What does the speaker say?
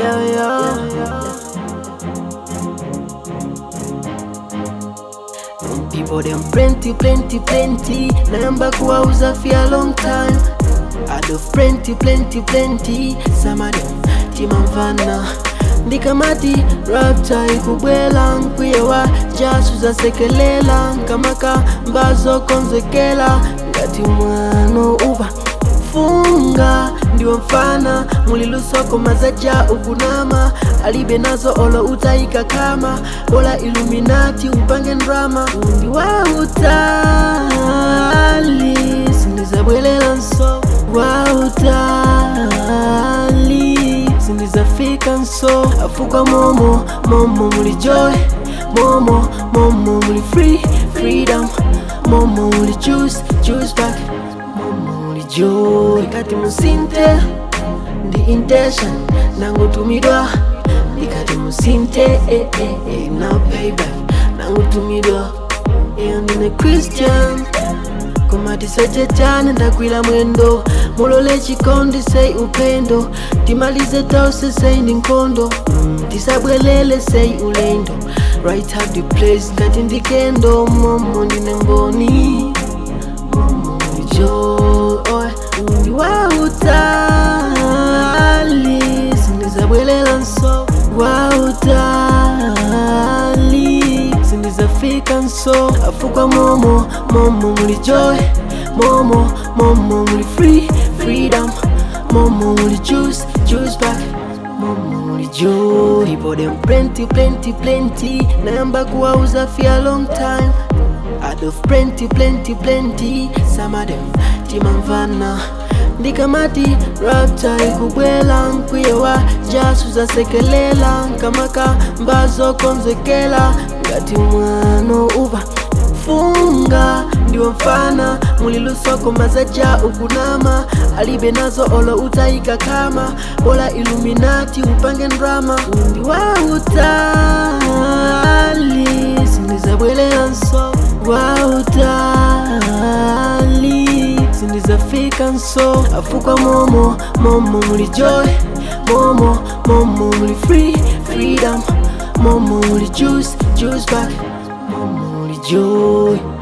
yeah, yeah. And people them plenty, plenty, plenty. Namba kuwauza for a long time. I do plenty, plenty, plenty. Some of them timamvana ndikamati rapta ikubwela nkwiyewa jasu zasekelela nkamaka mbazo konzekela ngati mwano uva funga ndiwo mfana mulilusoko mazaja ukunama alibe nazo olo utaika kama bola iluminati upange ndrama undi wa utali sindizabwelela nso wa utali sindizafika nso afuka momo momo muli joy momo momo muli free freedom momo muli juice juice back momo muli joy kati musinte ndi intention nangutumidwa ndikati musinte eh, eh, eh, now payback nangutumidwa iyo ndine christian koma tisachechane ndagwira mwendo mulole chikondi sei upendo timalize tonse sei ndi nkhondo mm, tisabwelele sei ulendo right have the place ngati ndikendo momo ndine mboni momo ndijo oy ndi wa utali sindizabwelela nso wa utali sindizafika nso afukwa momo momo muli joy momo momo muli free freedom momo muli juice juice back momo muli joy people them plenty plenty plenty nayamba kuwauza for a long time out of plenty plenty plenty some of them timamvana ndikamati rapta ikubwela nkwiyewa jasu zasekelela nkamaka mbazo konzekela ngati mwano uva funga ndiwo mfana mulilusoko mazaja ukunama alibe nazo olo utaika kama bola iluminati upange ndrama undi wa utali sindizabwelela nso wa utali sindizafika nso afukwa momo momo muli joy momo momo muli free freedom momo muli juice juice back momo muli joy